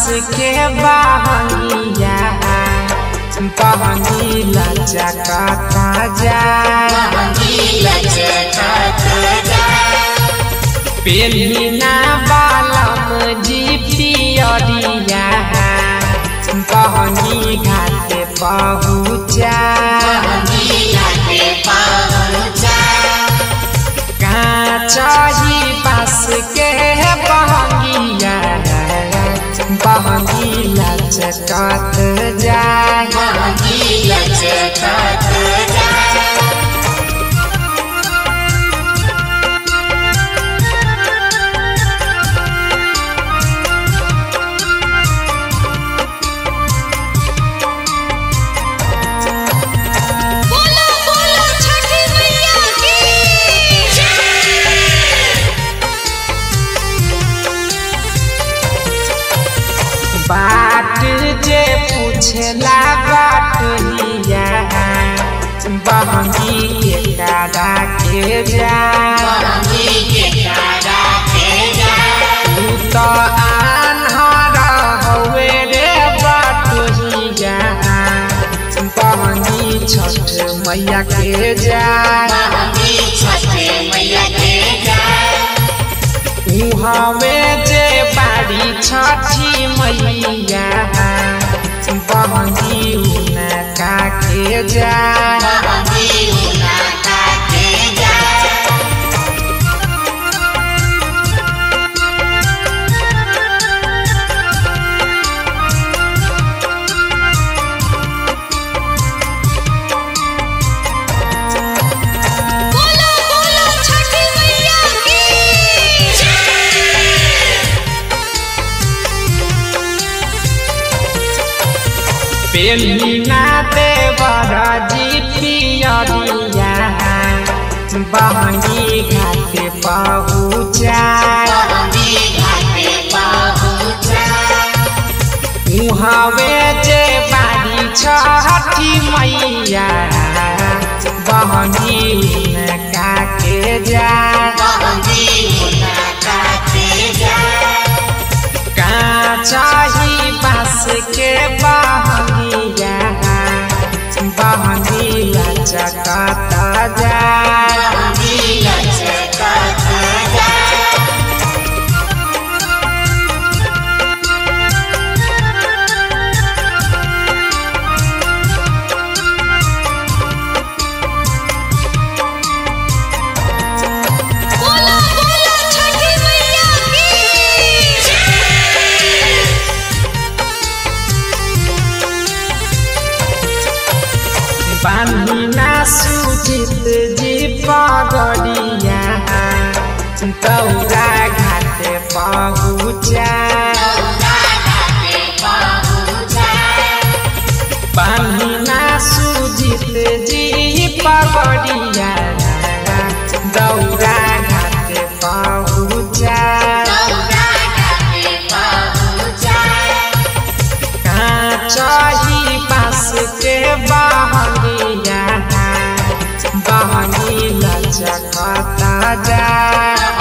के बहंगिया बहंगी लचकता जाए पेलिना बालम जी पियरिया बहनी घाटे पहुँचा काचही बास के बहंगिया बहनी लचकत जाए बोलो बोलो छठी मैया की बाट जे पूछला बाटलिया बहनी के दादा के जा तू तो आन्हर हवे रे बाटलिया बहनी छठ मैया के जा उहवे जे बाड़ी छठी मैया बहनी उनका के जा बोलो बोलो छठी मैया की पेलिना देवर जी पियरिया बहनी घाटे पहुँचा उहवे जे बाड़ी छठी मैया बहनी उनका के जा काचाही बास के बहनिया बहनी लचकता जा बोलो बोलो छठी मैया की बान्हिना सुजित जी पगडिया दौरा घाटे पहुँचा बान्हिना सुजित जी पगडिया दौरा घाटे पहुँचा काचही बास के बहनिया बहनी लचकता जा